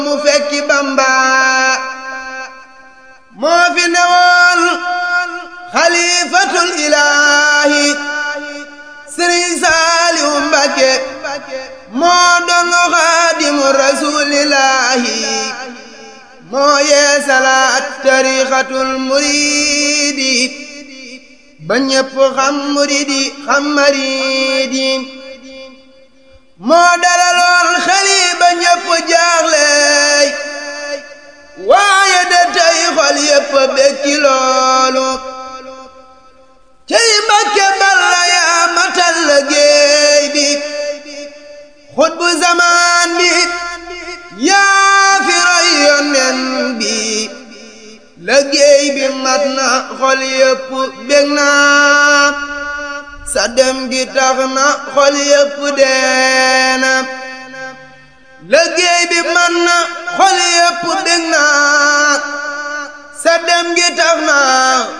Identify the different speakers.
Speaker 1: mu fekki Bamba moo fi newoon xalifatul ilaahi Sëriñ Saaliw Mbakke moo doon xaadimu rasuulillaahi moo yee salaat tariixatul muriidi ba ñépp xam muriidi xam mariidi moo dalaloon xeli ba ñépp jaaxleey waaye de tey xol yépp bekki loolu cey Mbàkke Balla yaa matal liggéey bi xutbu zamaan bi yaa fi roy yonen bi liggéey bi mat na xol yépp bég na sa dem gi tax na xol yépp deena liggéey bi mat na xol yépp bég na sa dem gi tax na